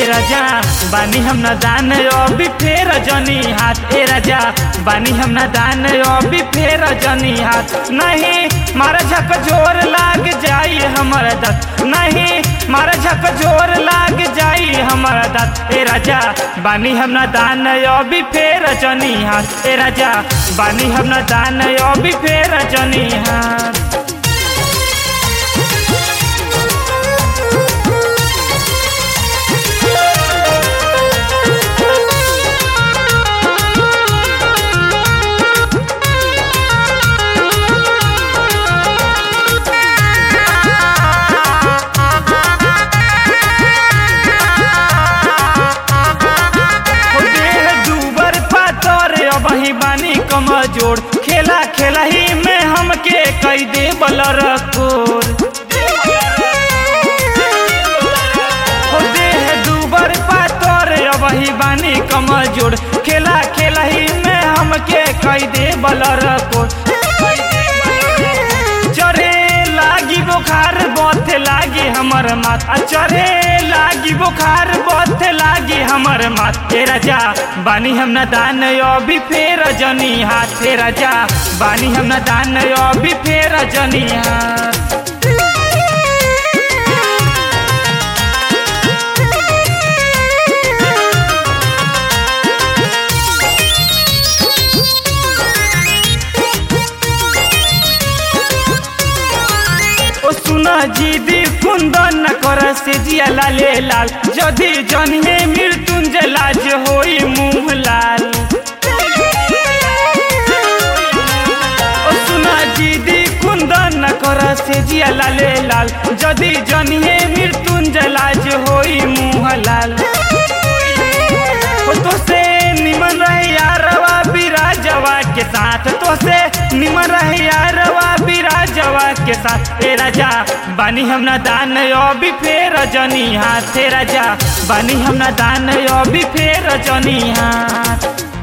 राजा बानी हम ना दान अभी फेर जनी हाथ ए राजा बानी हम ना दान अभी फेर जनी हाथ नहीं मारा झक जोर लाग जाई हमारा दत नहीं मारा झक जोर लाग जाई हमारा दत ए राजा बानी हम ना दान अभी फेर जनी हाथ ए राजा बानी हम ना दान अभी फेर जनी हाथ हो देह दूबर पातर अबही बानी कमजोर खेला खेला ही में हमके कई दे बलर कोर हो देह दूबर पातर अबही बानी कमजोर खेला खेला ही में हमके कई दे बलर कोर चढ़े लागी बुखार बथे लागी हमर माथ आ चढ़े लागी बुखार बथे लागी हमर माथ हे राजा बानी हम न दान अभी फेर जनी हाथ हे राजा बानी हम न दान अभी फेर जनी हाथ ओ सुना जीदी कुंदन न कर से जिया लाले लाल जदि जनिए मृत्युंजय लाज होई मुंह लाल ओ सुना जीदी कुंदन न कर से जिया लाले लाल जदि जनिए मृत्युंजय लाज होई मुंह लाल ओ तो से निमन रहे यारवा बिराजवा के साथ तो से निमन रहे यारवा बिराजवा के साथ ए राजा बानी हम ना दान अभी फेर जनी हाथ हे राजा बानी हम ना दान अभी फेर जनी हाथ